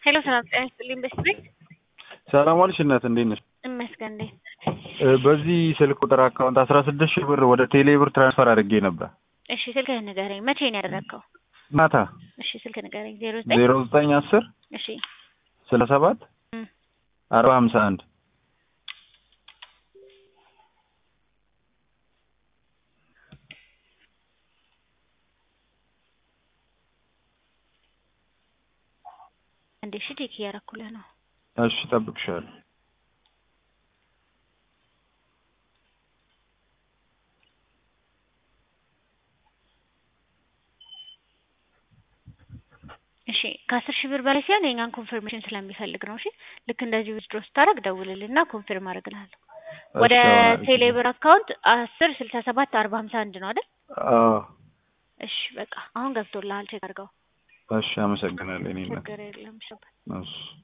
ሄሎ ሰላም ጤና ይስጥልኝ። በስቤ ሰላም ዋልሽ እናት፣ እንዴት ነሽ? እመስገን እንዴት እ በዚህ ስልክ ቁጥር አካውንት አስራ ስድስት ሺህ ብር ወደ ቴሌ ብር ትራንስፈር አድርጌ ነበር እሺ ስልክህን ንገረኝ። መቼ ነው ያደረግከው? ማታ እሺ ስልክ ንገረኝ። ዜሮ ዘጠኝ ዜሮ ዘጠኝ አስር እሺ ስልሳ ሰባት እም፣ አርባ ሀምሳ አንድ አንዴ እሺ ቼክ እያደረኩልህ ነው። እሺ እጠብቅሻለሁ። እሺ ከአስር ሺህ ብር በላይ ሲሆን የኛን ኮንፈርሜሽን ስለሚፈልግ ነው። እሺ ልክ እንደዚህ ዊዝድሮ ስታደርግ ደውልልና ኮንፊርም አደርግልሃለሁ። ወደ እሺ፣ አሁን ቴሌ ብር አካውንት አስር ስልሳ ሰባት አርባ ሀምሳ አንድ ነው አይደል? አዎ፣ እሺ በቃ አሁን ገብቶልሃል። ቼክ አድርገው። እሺ አመሰግናለሁ። እኔ እናት ችግር የለም። እሺ እሺ